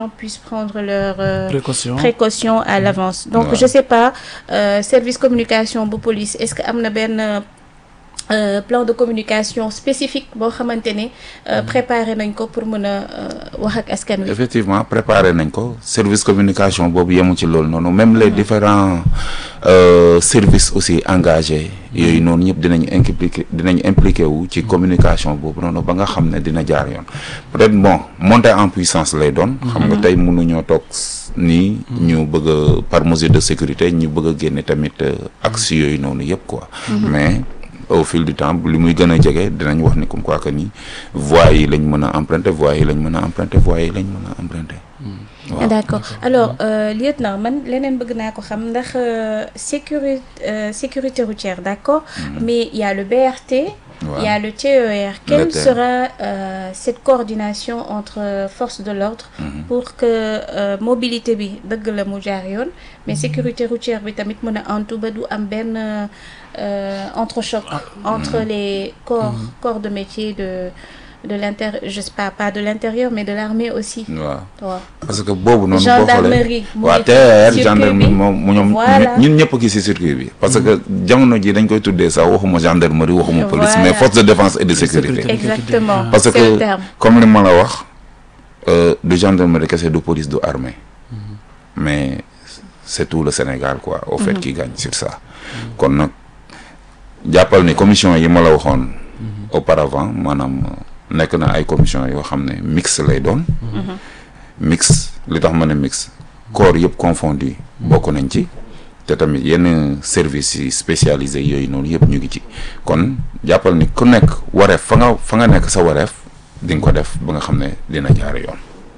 puissent prendre leurs euh, précaution précautions à l'avance donc Ouais. je sais pas euh, service communication bu police est-ce que am na benn euh, plan de communication spécifique boo xamante ne euh, préparé nañ ko pour mën a euh, wax ak askan wi effectivement préparé nañ ko service communication boobu yemu ci loolu noonu même les différents euh, services aussi engagés yooyu noonu ñëpp dinañ impliqué dinañ impliqué wu ci communication boobu noonu ba nga xam ne dina jaar yoon peut-être bon monter en puissance lay doon xam nga tey mënuñoo toog nii ñu bëgg a par mesure de sécurité ñu bëgg a génne tamit euh, axe yooyu noonu yëpp quoi mais au fil du temps li muy gën a jege dinañ wax ni comme quoi que ni voies yi lañ mën a emprunter voies yi lañ mën a emprunter voies yi lañ mën a emprunter waaw d'accord alors euh, lieutenant man leneen bëgg naa ko xam ndax euh, sécurité euh, sécurité routière d'accord mais il y a le BRT il y a le TER quelle TER. sera euh, cette coordination entre euh, forces de l'ordre pour que euh, mobilité bi dëgg la mu jaar yoon mais sécurité routière bi tamit mën a antu ba du am benn euh, entrechoc entre les corps corps de métier de de l'intérieur je sais pas pas de l'intérieur mais de l'armée aussi waaw waaw parce que boobu noonu boo Gendarmerie, xoolee mu waaw ngi ci TER circuit gendarmerie bi. moom mu ñoom Voilà. ñun ñëpp gi ci circuit bi parce que jamono ji dañ koy tuddee sax waxuma gendarmerie waxuma police Voilà. mais force de défense et de sécurité sécurité. exactement parce c'est le que terme comme li ma la wax euh, du gendarmerie kese du police du armée mais c'est tout le Sénégal quoi au fait qui gagne sur ça kon nag jàppal ni commission yi ma la waxoon auparavant maanaam euh, nekk na ay commission yoo xam ne mix lay doon mix li tax ma ne mix corps yëpp confondu bokk nañ ci te tamit yenn services yi spécialisés yooyu noonu yëpp ñu ngi ci kon jàppal ni ku nekk wareef fa nga fa nga nekk sa wareef di nga ko def ba nga xam ne dina jaar yoon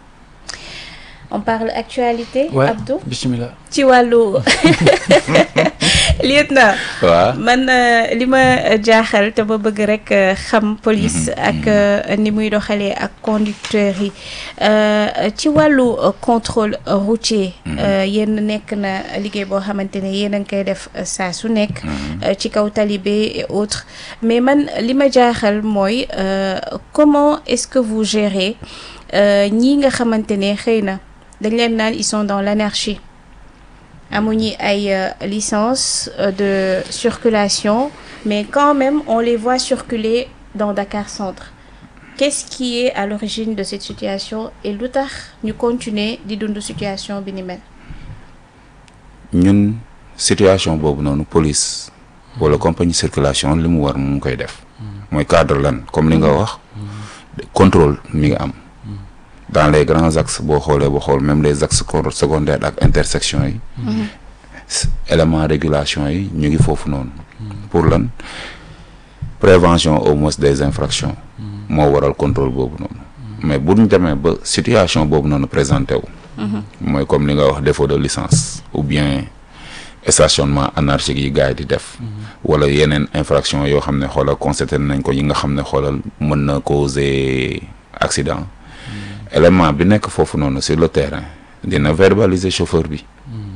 on parle actualité ouais Abdou bismillah ci wàllu lieutenant waaw man euh, li ma jaaxal te ba bëgg rek euh, xam police ak euh, ni muy doxalee ak conducteurs yi euh, ci wàllu euh, contrôle routier euh, yéen nekk na liggéey boo xamante ne yéen a ngi koy def euh, saa su nekk euh, ci kaw talibé et autres mais man li ma jaaxal mooy euh, comment est-ce que vous gérez euh, ñii nga xamante ne xëy na dañ leen naan ils sont dans l'anarchie amuñu ay euh, licence euh, de circulation mais quand même on les voit circuler dans Dakar Centre qu'est-ce qui est à l'origine de cette situation et lu tax ñu continuer di dund situation bi ni mel ñun situation boobu noonu police wala compagnie circulation li mu war mu ngi koy def mooy cadre lan comme li nga wax contrôle mi nga am dans les grands axes boo xoolee boo xool même les axes cor- secondaires ak intersection yi s- élément régulation yi ñu ngi foofu noonu pour lan prévention au moins des infractions moo waral contrôle boobu noonu mais bu ñu demee ba situation boobu noonu présenté wu mooy comme li nga wax défaut de licence ou bien stationnement anarchique yi gars yi di def wala yeneen infraction yoo xam ne xoolal constaté nañ ko yi nga xam ne xoolal mën na causer accident élément bi nekk foofu noonu sur le terrain dina verbaliser chauffeur bi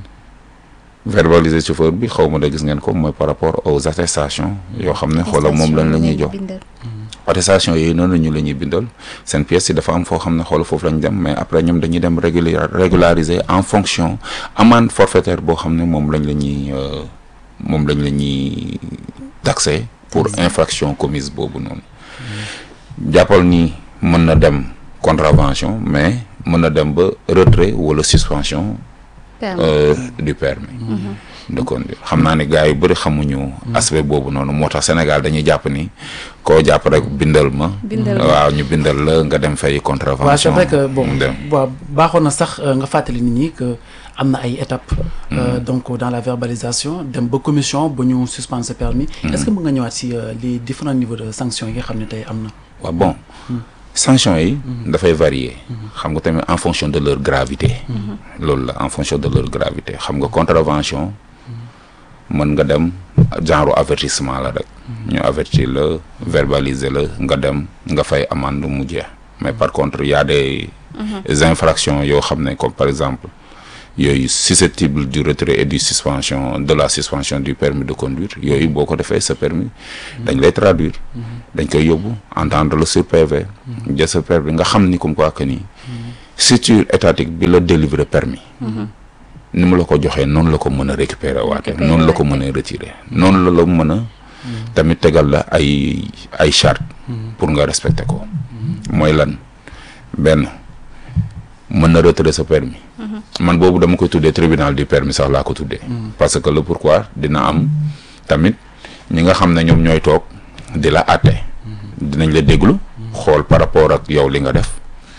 verbaliser chauffeur bi xaw ma da gis ngeen ko mooy par rapport aux attestations yoo xam ne xoolal moom lañ la ñuy jox bindal attestation yooyu noonu ñu la ñuy bindal seen pièce yi dafa am foo xam ne xool foofu lañ dem mais après ñoom dañuy dem régula régulariser en fonction amende forfaitaire boo xam ne moom lañ la ñuy euh, moom lañ la ñuy taxé pour infraction commise boobu noonu jàppal ni mën na dem contravention mais mën na dem ba retrait wala suspension permis euh, du permis de conduire xam naa ni gars yu bëri xamuñu aspect boobu noonu moo tax Sénégal dañuy jàpp ni koo jàpp rek bindal ma Bindal ma. waaw ñu bindal la nga dem fay contravention waaw c'est vrai que bon mu dem waaw baaxoon na sax euh, nga fàttali nit ñi que am na ay étapes euh, donc dans la verbalisation dem ba commission ba ñu suspendre ce permis est-ce que mën nga ñëwaat si euh, les différents niveaux de sanctions yi nga xam ne tey am na waaw bon sanction yi dafay varier xam nga tamit en fonction de leur gravité loolu la en fonction de leur gravité xam nga contravention mën nga dem genre avertissement la rek ñu avertir la verbaliser la nga dem nga fay amende mu jeex mais par contre y a des infractions yoo xam ne comme par exemple yooyu susceptible du retrait et du suspension de la suspension du permis de conduire yooyu boo ko defee sa permis dañ lay traduire dañ koy yóbbu entendre le sur PV jël sa permis nga xam ni comme quoi que ni structure étatique bi la délivrer permis ni mu la ko joxee noonu la ko mën a récupérer waate Récupérer noonu la ko waate. mën a retirer noonu la la mën a tamit tegal la ay ay charte pour nga respecter ko mooy lan benn mën na retirer sa permis man boobu dama koy tuddee tribunal du permis sax laa ko tuddee parce que le pourquoi dina am tamit ñi nga xam ne ñoom ñooy toog di la àtte dinañ la déglu xool par rapport ak yow li nga def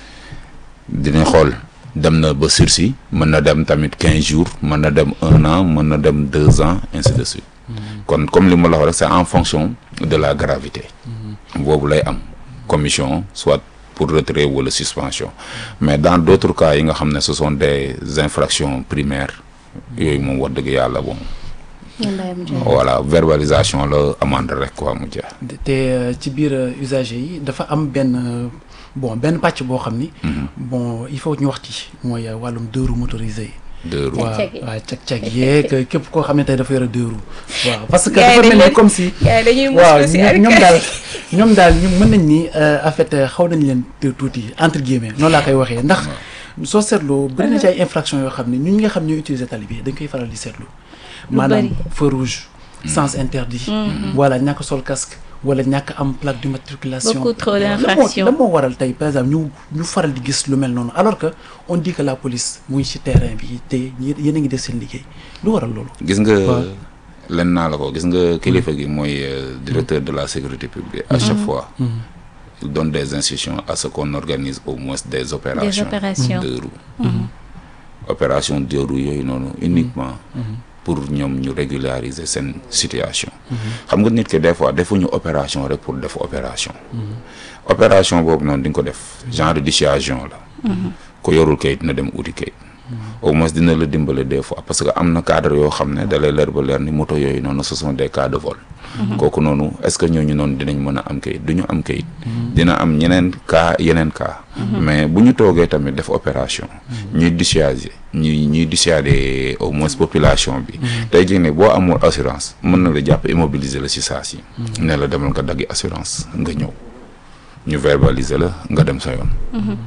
dinañ xool dem na ba sursis mën na dem tamit quinze jours mën na dem un an mën na dem deux ans ainsi de suite kon comme li ma la wax rek c'est en fonction de la gravité boobu lay am commission soit pour retrait wala suspension mais dans d'autres cas yi nga xam ne ce sont des infractions primaires yooyu moom wax dëgg yàlla bon ñu bàyyi mu jeex. voilà verbalisation la amende rek quoi mu jeex te euh, ci biir euh, usagers yi dafa am benn euh, bon benn pàcc boo xam ni. bon il faut ñu wax ci mooy euh, wàllum deux roues motorisées yi. deux roues waaw Cag-cag yi. waaw cag-cag yeeg képp koo xam ne tey dafa yore deux roues waaw parce que Gars yi dafa dañ mel ni leen- comme si. gars yi dañuy waaw muslu si ñoom ñoom arcade. daal ñoom daal ñu mën nañ ni euh, en fait euh, xaw nañ leen te tuuti entre guillemets noonu laa koy waxee ndax soo seetloo bëri na ci ay infractions yoo xam ne ñun ñi nga xam ñooy utiliser tali bi dañ koy faral di seetlu maanaam bëri. feu rouge sens interdit voilà ñàkk sol casque wala ñàkk am plaque d'immatriculation Beaucoup trop lan moo- d'infractions. lan moo waral tey par exemple ñu ñu faral di gis lu mel noonu alors que on dit que la police muy ci terrain bi te yéen a ngi def seen liggéey lu waral loolu gis nga waaw. len naa la ko gis nga kilifa gi mooy euh, directeur de la sécurité publique à chaque fois il donne des instructions à ce qu'on organise au moins des opérations opérations. de roue opération de roue yooyu noonu uniquement pour ñoom ñu régulariser seen situation xam nga nit ki des fois defuñu opération rek pour def opération opération boobu noonu di nga ko def genre dissuasion la ko yorul kayit na dem uti kayit au moins dina la dimbale des fois parce que am na cadre yoo xam ne da lay leer ba leer ni moto yooyu noonu ce sont des cas de vol kooku noonu est-ce que ñooñu noonu dinañ mën a am kayit du ñu am kayit dina am ñeneen cas yeneen cas mais bu ñu toogee tamit def opération ñuy dissuader ñuy ñuy dissuader au moins population bi tey jii ne boo amul assurance mën na la jàpp immobiliser la ci saa si ne la demal nga daggi assurance nga ñëw ñu verbaliser la nga dem sa yoon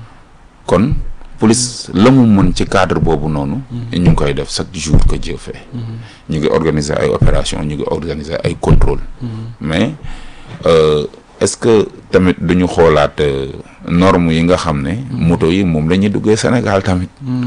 kon police la mu mën ci cadre boobu noonu ñu ngi koy def chaque jour que Dieu fait ñu ngi organiser ay opération ñu ngi organiser ay contrôle mais euh, est-ce que tamit duñu xoolaat euh, normes yi nga xam ne moto yi moom la ñuy duggee Sénégal tamit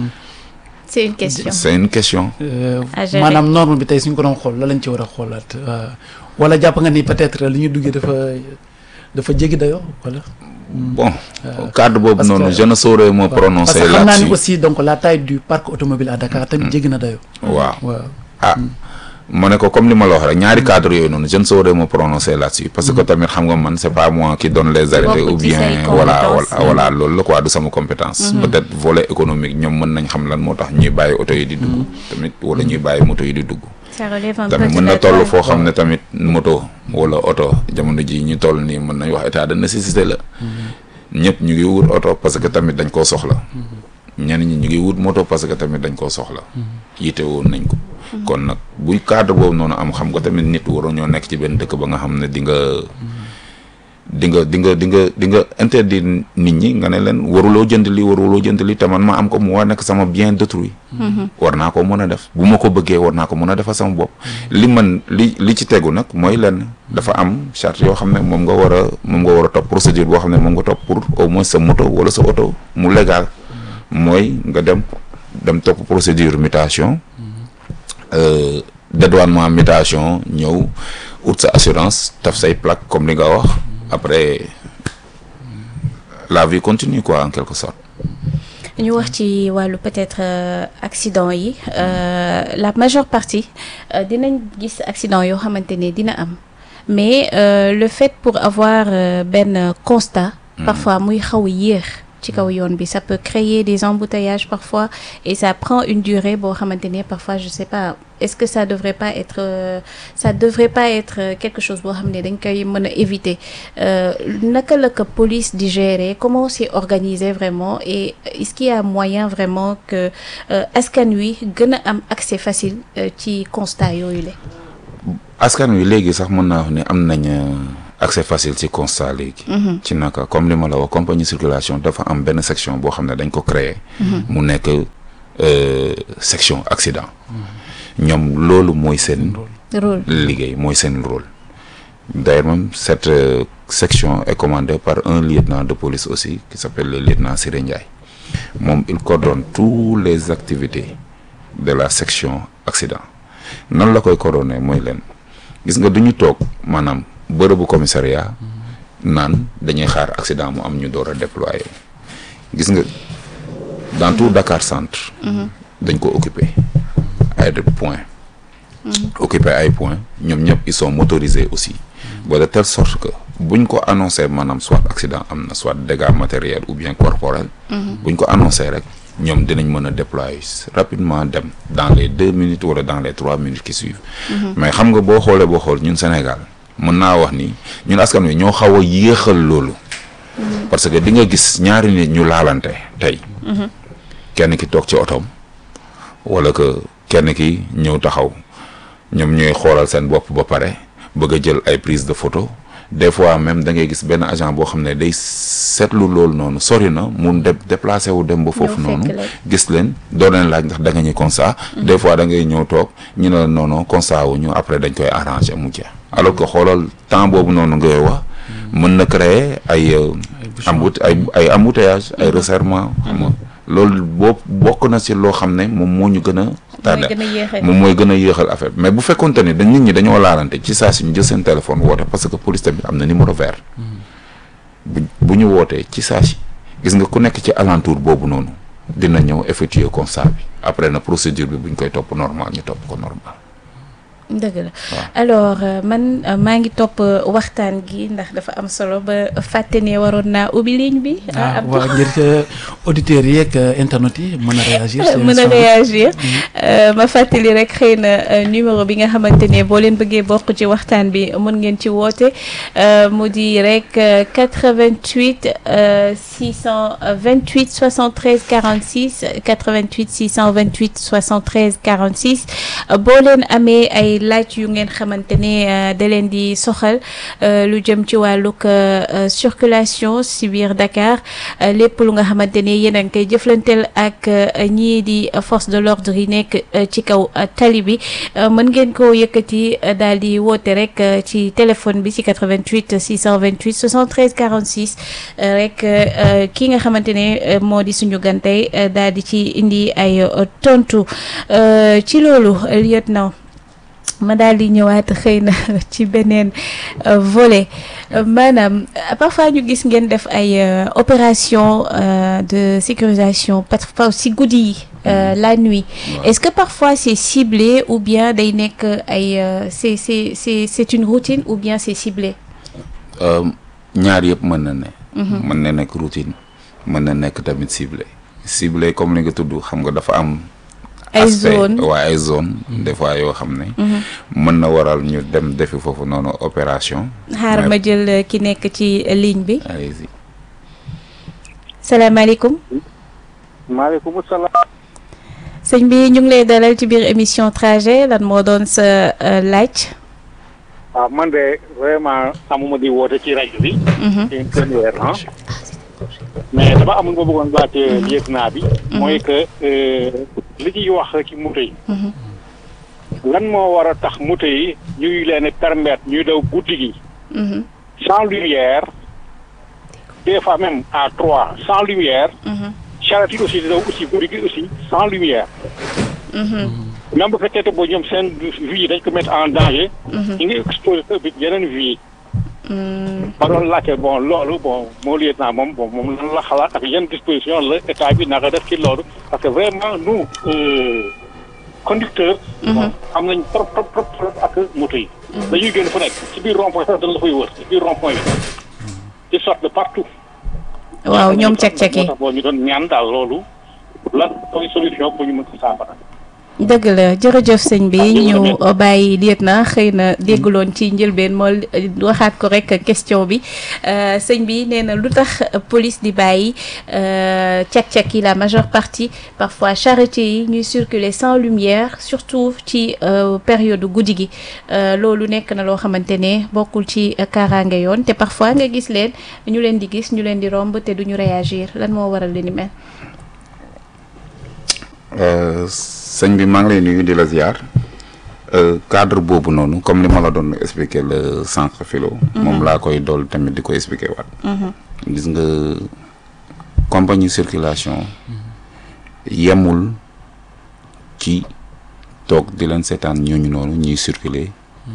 c'est une question. c'est une question Euh, À gérer. maanaam norme bi tey suñ ko doon xool la lañ ci war a xoolaat euh, wala jàpp nga ni peut-être li ñu duggee dafa dafa jéggi dayoo wala. bon cadre boobu parce noonu que- je ne saurais me waaw. parce prononcer que xam naa ni là-dessus aussi donc la taille du parc automobile à Dakar tamit jéggi na dayoo. waaw waaw ah ma ne ko comme li ma la wax rek ñaari cadre yooyu noonu je ne saurais me prononcer là-dessus parce que tamit xam nga man c'est pas moi qui donne les arrêtés Bokk ou ci say bien voilà compétences. voilà voilà loolu la quoi du sama compétence peut-être volet économique ñoom mën nañ xam lan moo tax ñuy bàyyi oto yi di dugg tamit wala ñuy bàyyi moto yi di dugg ça relève un peu tamit de mën na la toll loi. foo xam ne tamit moto wala oto jamono ji ñu toll nii mën nañ wax état de nécessité la ñëpp ñu ngi wut oto parce que tamit dañ koo soxla ñenn ñi ñu ngi wut moto parce que tamit dañ koo soxla yite woon nañ ko kon nag buy cadre boobu noonu am xam nga tamit nit waroo ñoo nekk ci benn dëkk ba nga xam ne di nga di nga di nga di nga di nga interdire nit ñi nga ne leen waruloo jënd li waruloo jënd li te man ma am ko mu war nekk sama bien d'autrui war naa ko mën a def bu ma ko bëggee war naa ko mën a defal sama bopp li man li li ci tegu nag mooy lenn dafa am charte yoo xam ne moom nga war a moom nga war a topp procédure boo xam ne moom nga topp pour au moins sa moto wala sa oto mu légal mooy nga dem dem topp procédure mutation euh, dédouanement mutation ñëw ut sa assurance taf say plaque comme li nga wax après la vie continue quoi en quelque sorte ñu wax ci wàllu peut-être euh, accident yi euh, la majeure partie euh, dinañ gis accident yoo xamante ne dina am mais euh, le fait pour avoir euh, benn constat parfois muy xaw a yéex ci kaw yoon bi ça peut créer des embouteillages parfois et ça prend une durée boo xamante ne parfois je sais pas est-ce que ça devrait pas être euh, ça devrait pas être euh, quelque chose boo xam ne dañ koy mën a éviter euh, naka la ko police di gérer comment c'est organisé vraiment et est-ce qu'il y a moyen vraiment que euh, askan wi gën a am accès facile euh, ci constat yooyu la askan wi léegi sax mën naa wax ne am nañ euh, accès facile ci constat léegi ci naka comme li ma la wax compagnie circulation dafa am benn section boo xam ne dañ ko créer mu nekk euh, section accident ñoom loolu mooy seen rôle liggéey mooy seen rôle d'ailleurs même cette euh, section est commandée par un lieutenant de police aussi qui s'appelle le lieutenant Siré Ndiaye moom il coordonne tous les activités de la section accident nan la koy coordonner mooy leen gis nga du ñu toog maanaam bërëbu commissariat naan dañuy xaar accident mu am ñu door a déployer gis nga dans tout Dakar centre dañ ko occuper ay de points occuper ay points ñoom ñëpp ils sont motorisés aussi ba de telle sorte que buñ ko annoncé maanaam soit accident am na soit dégâts matériels ou bien corporels buñ ko annoncé rek ñoom dinañ mën a déployer rapidement dem dans les deux minutes wala dans les trois minutes qui suivent mais xam nga boo xoolee boo xool ñun Sénégal mën naa wax ni ñun askan wi ñoo xaw a yéexal loolu parce que di nga gis ñaari nit ñu laalante tey kenn ki toog ci otoom wala que kenn ki ñëw taxaw ñoom ñooy xoolal seen bopp ba pare bëgg a jël ay prise de photo des fois même da ngay gis benn agent boo xam ne day seetlu loolu noonu sori na mun de déplacé wu dem ba foofu fekk noonu leen. gis leen doo leen laaj ndax da nga ñuy constat des fois da ngay ñëw toog ñu ne la non non constat wu ñu après dañ koy arranger mu jeex alors que xoolal temps boobu noonu ngay wax mën na créer ay euh, embout ay ay embouteillage ay resserrement xam nga loolu boo bokk na ci loo xam ne moom moo ñu gën a tardé gën a yéexal. moom mooy gën a yéexal affaire bi mais bu fekkonte ni dañ nit ñi dañoo laalante ci saa si ñu jël seen téléphone woote parce que police tamit am na numéro vert bu bu ñu wootee ci saa si gis nga ku nekk ci alentour boobu noonu dina ñëw effectuer constat bi après na procédure bi bu ñu koy topp normal ñu topp ko normal dëgg la alors euh, man euh, maa ngi topp euh, waxtaan gi ndax dafa am solo ba fàtte ne waroon naa ubbi ligne bi. ah Abdou. waaw ngir que auditeurs yi ak internautes yi mën a réagir. ci mën a émission bi. réagir Euh, ma fàttali rek xëy na euh, numéro bi nga xamante ne boo leen bëggee bokk ci waxtaan bi mën ngeen ci woote euh, mu di rek euh, 88 euh, 628 73 46 88 628 73 46 euh, boo leen amee ay laaj yu ngeen xamante ne euh, da leen di soxal euh, lu jëm ci wàllug euh, euh, circulation si biir Dakar euh, lépp lu nga xamante ne yéen a ngi koy jëflanteel ak euh, ñii di euh, force de l'ordre yi nekk euh, ci kaw euh, tali bi euh, mën ngeen ko yëkkati euh, daal di woote rek euh, ci téléphone bi ci 88 628 73 46 euh, rek euh, euh, ki nga xamante ne euh, moo di suñu gantey euh, daal di ci indi ay euh, tontu Euh, ci loolu lieutenant ma daal di ñëwaat xëy na ci beneen euh, volet Euh, maanaam euh, parfois ñu gis ngeen def ay euh, opération euh, de sécurisation parfois si guddi yi euh, la nuit est-ce que parfois c'est ciblé ou bien day nekk ay euh, c'est c'est c'est c'est une routine ou bien c'est ciblé Euh, ñaar yëpp mën na ne mën na nekk routine mën na nekk tamit ciblé ciblé comme li nga tudd xam nga dafa am ay aspect zone waaye ay zone des fois yoo xam ne mën na waral ñu dem defi foofu noonu opération xaaral ma jël euh, ki nekk ci ligne bi allez-y salaamaaleykum maaleykum salaam. sëñ bi ñu ngi lay dalal ci biir émission trajet lan moo doon sa euh, laaj ah man de vraiment amuma di woote ci rajo bi. c'est une première ah. mais dama amul ma bëggoon laajte lieutenant bi. mooy que euh, li ñuy wax ci moto yi. lan moo war a tax moto yi ñuy leen permettre ñuy daw guddi gi. Mhm, sans lumière. des fois même à trois sans lumière. mhm, charrette yi aussi di daw aussi guddi gi aussi sans lumière. mhm, même bu fekkee te boo ñoom seen vie dañ ko mettre en danger. ñu ngi exposé sa bi yeneen vie. mm, ma doon laajte bon loolu bon moo lieutenant moom bon moom lan la xalaat ak yan disposition la état bi naka def ci loolu parce que vraiment nous euh, conducteurs. bon am nañ trop trop trop trop ak moto yi. dañuy génn fu nekk ci biir rond point sax dañ la fay wër ci biir rond point yi. ils sortent de partout. waaw ñoom cek-cek yi moo tax boo ñu doon ñaan daal loolu lan mooy solution pour ñu mën ko saafara. dëgg la jërëjëf sëñ bi ñu bàyyi liet na xëy na dégguloon ci njëlbeen moo waxaat ko rek question bi sëñ bi nee na lu tax police di bàyyi cak-cak yi la majeure partie parfois charretier yi ñuy circuler sans lumière surtout ci période guddi gi loolu nekk na loo xamante ne bokkul ci kaaraange yoon te parfois nga gis leen ñu leen di gis ñu leen di romb te duñu réagir lan moo waral li ni mel sëñ bi maa ngi lay nuyu di la ziar cadre boobu noonu comme li ma la doon expliquer le sànq filo moom laa koy dool tamit di ko expliquer waat gis nga compagnie circulation yemul ci toog di leen seetaan ñooñu noonu ñuy circuler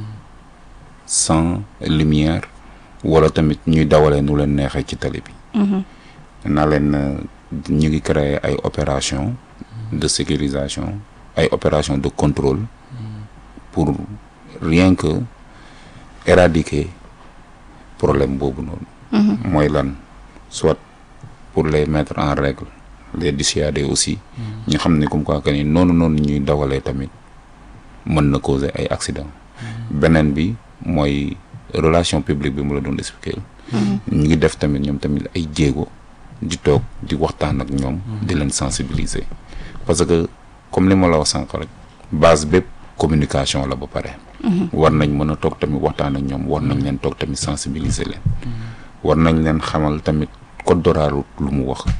sans lumière wala tamit ñuy dawalee nu leen neexee ci tali bi naa leen ñu ngi créer ay opération de sécurisation ay opération de contrôle pour rien que éradiquer problème boobu noonu mooy lan soit pour les mettre en règle les dissuader aussi ñu xam ne comme quoi que ni noonu noonu ñuy dawalee tamit mën na causer ay accident beneen bi mooy relation publique bi mu la doon expliquer ñu ngi def tamit ñoom tamit ay jéego di toog di waxtaan ak ñoom di leen sensibiliser parce que comme li ma la wax sànq rek base bépp communication la ba pare war nañ mën a toog tamit waxtaan ak ñoom war nañ leen toog tamit sensibiliser leen war nañ leen xamal tamit code de la route lu mu wax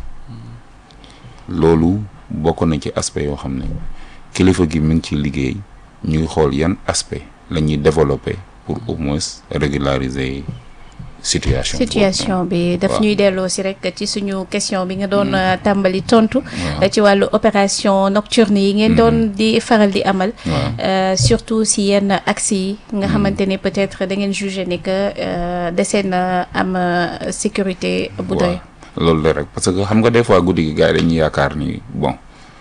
loolu bokk na ci aspect yoo xam ne kilifa gi mi ngi ci liggéey ñuy xool yan aspect la ñuy développer pour au moins régulariser situation situation bi daf ñuy delloo si rek ci suñu question bi nga doon tàmbali tontu ci wàllu opération nocturne yi ngeen doon di faral di amal surtout si yenn axes yi nga xamante ne peut-être da ngeen jugé ni que desee na am sécurité bu doy loolu la rek parce que xam nga des fois guddi gi gars yi dañuy yaakaar ni bon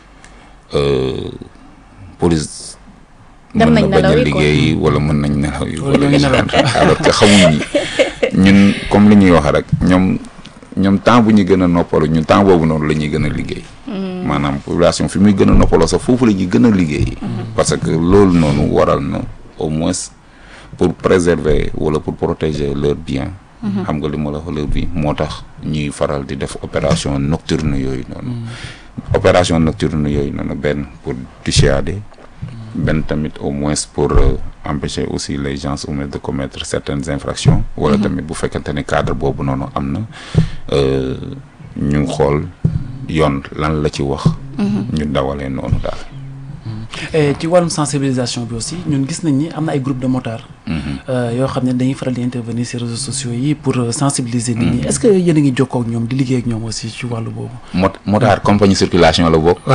police dem mën nañ na bañ a nelaw yi quoi. liggéey wala mën nañ nelaw yi Wala ñoo ngi nelaw. alors que xamuñ ni ñun comme li ñuy wax rek ñoom ñoom temps bu ñu gën a noppalu ñun temps boobu noonu la ñuy gën a liggéey maanaam population fi muy gën a noppaloo sax foofu la ñuy gën a liggéey parce que loolu noonu waral na au moins pour préserver wala pour protéger leur bien xam nga li ma la wax leur bien moo tax ñuy faral di def opération nocturne yooyu noonu opération nocturne yooyu noonu benn pour dissuader benn tamit au moins pour euh, empêcher aussi les gens au moins de commettre certaines infractions wala tamit bu fekkente ne cadre boobu noonu am na euh, ñu xool yoon lan la ci wax ñu dawalee noonu daal et ci wàllum sensibilisation bi aussi ñun gis nañ ni am na ay groupe de motards. euh, yoo xam ne dañuy faral di intervenir ci réseaux sociaux yi pour euh, sensibiliser nit ñi est-ce que yéen a ngi jokkoo ak ñoom di liggéey ak ñoom aussi ci wàllu boobu. mot motard compagnie circulation la bokk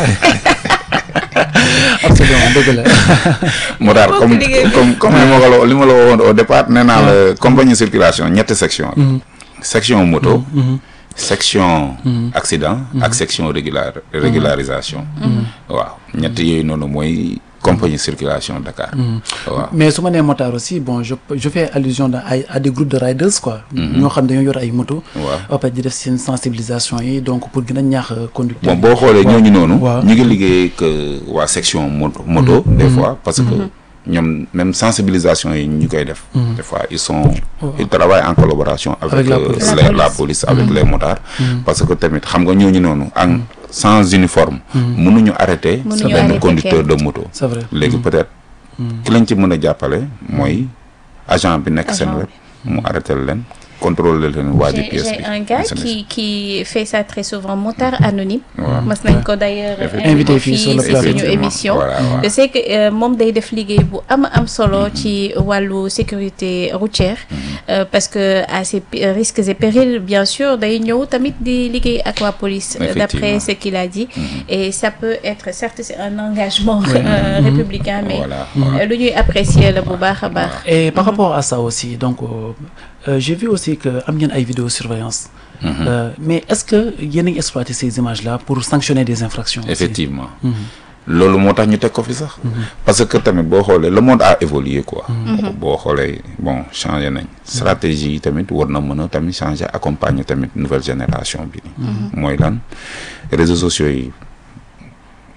absolument dëgg la. motard Bokk comme liggéey bi. comme comme li ma ko la li ma la waxoon au départ nee naa la compagnie circulation ñetti section la section moto section accident ak section régular régularisation waaw ñett yooyu noonu mooy compagnie circulation Dakar waaw mais su ma nee motard aussi bon je je fais allusion à ay à des groupes de riders quoi. ñoo xam dañoo yor ay moto. waaw ba pare di def seen sensibilisation yi donc pour gën a ñaax conducteur bon boo xoolee ñooñu noonu waaw. ñu ngi liggéey que waa section moto moto des fois parce que ñoom même sensibilisation yi ñu koy def des fois ils sont ils travaillent en collaboration avec, Avec la euh, police. les- La la police. police avec les motards parce que tamit xam nga ñooñu noonu ak sans uniforme mënuñu arrêter Mënuñu benn arrêter conducteur kenn. de moto c'est vrai. léegi peut-être ki lañ ci mën a jàppale mooy agent bi nekk seen Agent wet mu arrêté leen contrôler leen waa ji J'ai pièce j'ai bi un gars SNS. qui qui fait ça très souvent motard anonyme. waaw mas nañ ko d'ailleurs Effectivement. Invité fii sur le si plateau. suñu Effectivement. émission. Voilà, voilà. je sais que euh, moom day def liggéey bu am am solo ci wàllu sécurité routière. euh, parce que à ses pi- risques et périls bien sûr day ñëw tamit di liggéey ak waa police. euh, d'après Effectivement. ce qu'il a dit. et ça peut être certes c'est un engagement euh, républicain mais Voilà, voilà. euh, lu ñuy apprécier la bu baax a baax. Et par rapport à ça aussi, donc euh, euh, j'ai vu aussi que am ngeen ay vidéosurveillance. Euh, mais est-ce que yéen a ngi exploiter ces images-là pour sanctionner des infractions aussi effectivement loolu moo tax ñu teg ko fi sax parce que tamit boo xoolee le monde a évolué quoi boo xoolee bon changé nañ stratégie yi tamit war na mën a tamit changer accompagner tamit nouvelle génération bi ni mooy lan réseaux sociaux yi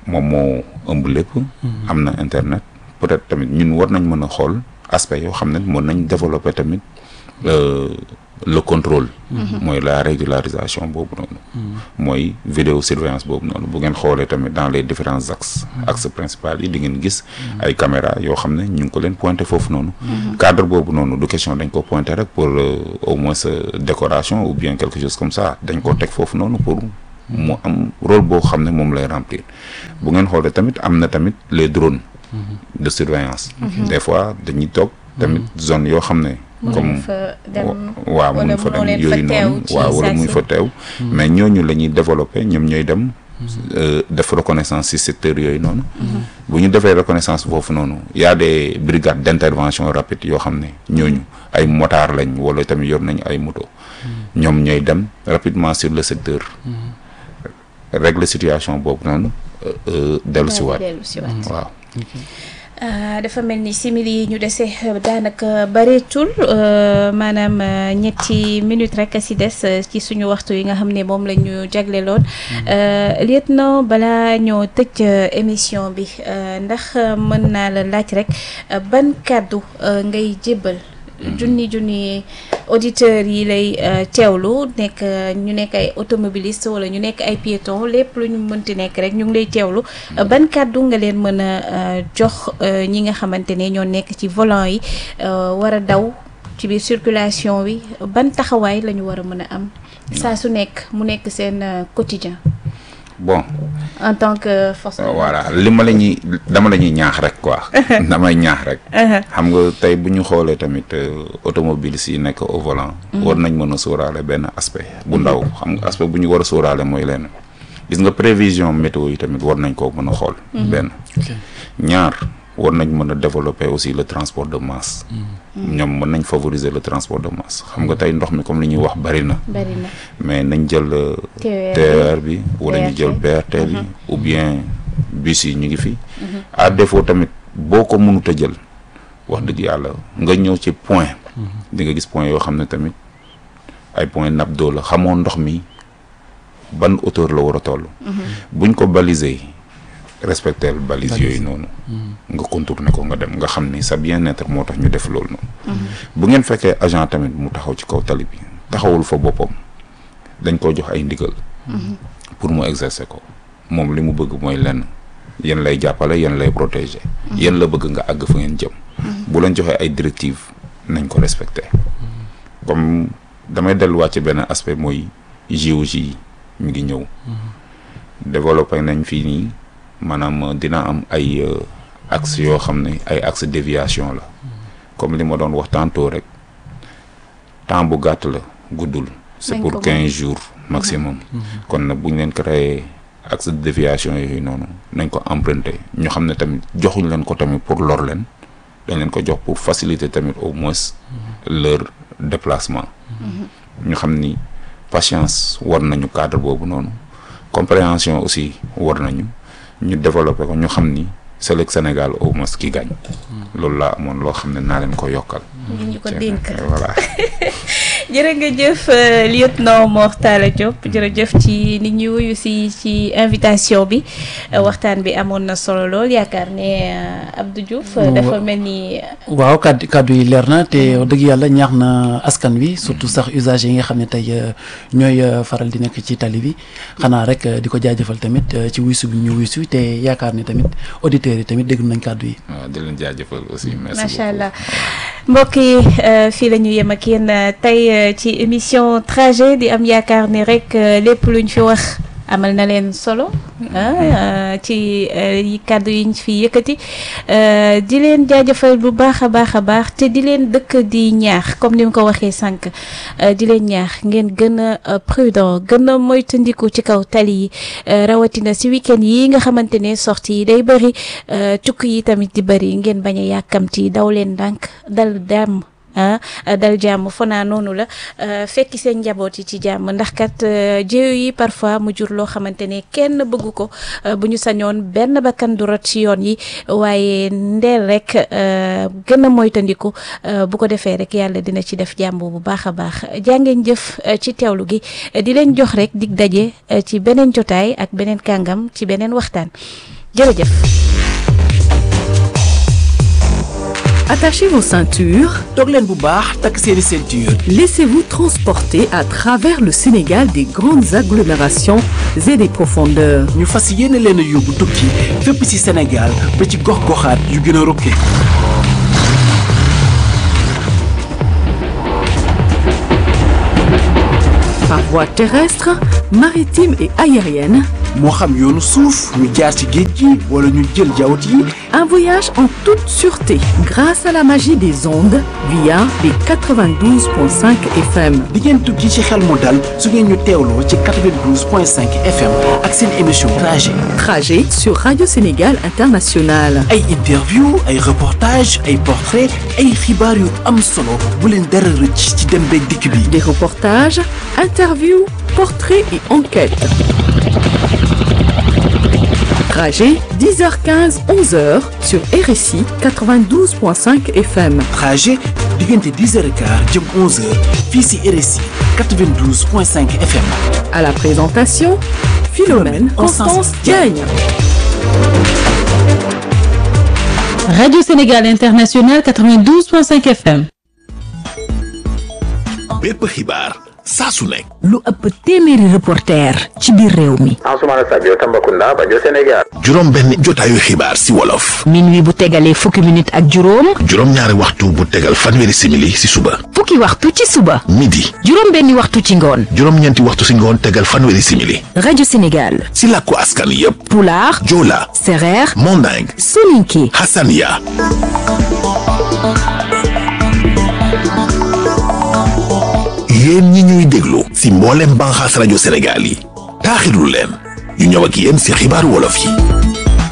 moom moo ëmb lépp am na internet peut-être tamit ñun war nañ mën a xool aspect yoo xam ne mën nañ développer tamit euh, le contrôle mooy la régularisation boobu noonu mooy vidéosurveillance boobu noonu bu ngeen xoolee tamit dans les différents axes axes principaux yi di ngeen gis ay caméra yoo xam ne ñu ngi ko leen pointé foofu noonu cadre boobu noonu du question dañ ko pointé rek pour euh, au moins euh, décoration ou bien quelque chose comme ça dañ ko teg foofu noonu pour mu am rôle boo xam ne moom lay remplir bu ngeen xoolee tamit am na tamit les drones de surveillance des fois dañuy toog tamit zone yoo xam ne comme fa dem waaw wala mun fa mënoo dem leen yooyu fa teew noonu ci waaw wala saa muy si. fa teew mais ñooñu la ñuy développé ñoom ñooy dem euh, def reconnaissance ci secteur yooyu noonu bu ñu defee reconnaissance foofu noonu y a des brigades d'intervention rapide yoo xam ne ñooñu ay motard lañ wala tamit yor nañu ay moto ñoom ñooy dem rapidement sur le secteur régler situation boobu noonu euh, euh, dellu si waat dellu si waat waaw Ah, dafa mel ni simili yi ñu dese euh, daanaka bareetul euh, maanaam euh, ñetti minutes rek a si des euh, ci suñu waxtu yi nga xam ne moom la ñu jagleloon Euh, lieutenant balaa ñoo tëj euh, émission bi euh, ndax euh, mën naa la laaj rek euh, ban kàddu euh, ngay jébbal junni junni auditeurs yi lay euh, teewlu nekk euh, ñu nekk ay automobilistes wala ñu nekk ay piétons lépp lu ñu mënti nekk rek ñu ngi lay teewlu Euh, ban kàddu nga leen mën a euh, jox euh, ñi nga xamante ne ñoo nekk ci volant yi euh, war a daw ci biir circulation wi ban taxawaay la ñu war a mën a am saa su nekk mu nekk seen euh, quotidien bon en tant que force de l'ordre. voilà li ma la ñuy dama la ñuy ñaax rek quoi damay ñaax rek xam nga tey bu ñu xoolee tamit euh, automobilistes yi nekk au volant war nañ mën a sóoraale benn aspect bu ndaw xam nga aspect bu ñu war a sóoraale mooy lenn gis nga prévision météo yi tamit war nañ koo mën a xool benn ok ñaar war nañ mën a développer aussi le transport de masse ñoom mën nañ favoriser le transport de masse xam nga tey ndox mi comme li ñuy wax bari na bari na mais nañ jël euh, TER TER bi wala ñu BRT. jël BRT bi ou bien bus yi ñu ngi fi à défaut tamit boo ko mënut a jël wax dëgg yàlla nga ñëw ci point di nga gis point yoo xam ne tamit ay point nappe d'eau la xamoo ndox mi ban hauteur la war a toll buñ ko baliser respecter balise yooyu noonu nga contourner ko nga dem nga xam ni sa bien-être moo tax ñu def loolu noonu bu ngeen fekkee agent tamit mu taxaw ci kaw tali bi taxawul fa boppam dañ ko jox ay ndigal pour mu exercer ko moom li mu bëgg mooy lenn yéen lay jàppale yéen lay protéger yéen la bëgg nga àgg fa ngeen jëm bu leen joxee ay directives nañ ko respecter comme damay delluwaat ci benn aspect mooy JOJ yi mi ngi ñëw développé nañ fii nii maanaam dina am ay euh, axes yoo xam ne ay axes déviation la comme li ma doon wax tantôt rek temps bu gàtt la guddul c'est Nañ pour ko quinze jours maximum kon nag bu ñu leen créé axe de déviation yooyu noonu nañ ko emprunter ñu xam ne tamit joxuñ leen ko tamit pour lor leen dañ leen ko jox pour faciliter tamit au moins leur déplacement ñu xam ni patience war nañu cadre boobu noonu compréhension aussi war nañu ñu développer ko ñu xam ni c'est le Sénégal au moins qui gagne loolu laa amoon loo xam ne naa leen ko yokkal ñu ñu ko dénk voilà jërë nga jëf euh, lieutenant Mor Talla Diop jërëjëf ci nit ñi wuyu si ci invitation bi Euh, waxtaan bi amoon na solo lool yaakaar ne euh, Abdou Diouf euh, Wa- dafa mel ni waaw kàddu kàddu yi leer na te wax dëgg yàlla ñaax na askan wi surtout sax usagers yi nga xam ne tey euh, ñooy euh, faral di nekk ci tali bi xanaa rek euh, di ko jaajëfal tamit euh, ci wuysu bi ñu wuysu te yaakaar ni tamit auditeurs yi tamit déglu nañ kàddu yi. waaw di leen jaajëfal aussi merci macha beaucoup allah mbokk yi euh, fii la ñu yem ak yéen euh, tey euh, ci émission trajet di am yaakaar ni rek euh, lépp luñ fi wax amal na leen solo ah ci euh, yi kàddu yi ñu fi yëkkati euh, di leen jaajëfal bu baax a baax a baax te di leen dëkk di ñaax comme ni mu ko waxee sànq euh, di leen ñaax ngeen gën a euh, prudent gën a moytandiku ci kaw tali yi euh, rawatina si week-end yi nga xamante ne sortie yi day bëri euh, tukki yi tamit di bëri ngeen bañ a yàkkamti daw leen ndànk dal dàmm ah dal jàmm fanaa noonu la euh, fekki seen njaboot yi ci jàmm ndax kat euh, jéew yi parfois mu jur loo xamante ne kenn bëggu ko euh, bu ñu sañoon benn bakkan du rot ci yoon yi waaye ndeel rek euh, gën a moytandiku euh, bu ko defee rek yàlla dina ci def jàmm bu baax a baax jàngeen jëf euh, ci teewlu gi di leen jox rek dig daje euh, ci beneen jotaay ak beneen kàngam ci beneen waxtaan jërëjëf. Attachez vos ceintures. toog leen bu baax takk seeni ceinture. Laissez-vous transporter à travers le Sénégal des grandes agglomérations et des profondeurs. ñu fas yéene leen a yóbbu tukki fépp ci Sénégal ba ci gox-goxaat yu gën a rokke. Par voie terrestre, maritime et aérienne, moo xam yoonu suuf ñu jaar ci géej gi wala ñu jël jawut yi un voyage en toute sûreté grâce à la magie des ondes via les 92.5 FM. di ngeen tukki ci xel mu dal su ngeen ñu teewloo ci 92.5 FM ak seen émission trajet Trajet sur Radio Sénégal International. ay interview ay reportage ay portrait ay xibaar yu am solo bu leen dara rëcc ci dem beeg dikk bi Des reportages, interviews, portraits et enquêtes. Trajet 10h15, 11h sur RSI 92.5 FM. trajet diggante 10h15 jëm 11h fii ci RSI 92.5 FM À la présentation, Philomène Constance Diagne. Radio Sénégal International 92.5 FM. bépp xibaar saa su nekk lu ëpp téeméeri reporter ci biir réew mi Ansoumana Sadio Tambacounda Bajo Sénégal juróom benn jotaayu xibaar si wolof minuit bu tegalee fukki minute ak juróom juróom ñaari waxtu bu tegal fanweeri simili si suba fukki waxtu ci suba midi juróom benni waxtu ci ngoon juróom ñeenti waxtu si ngoon tegal fanweeri simili rajo Sénégal si làkku askan yépp pulaar joola sereer manding soninke hasania yéen ñi ñuy déglu si mboolem banxaas rajo Sénégal yi taaxirlu leen ñu ñëw ak yéen si xibaaru wolof yi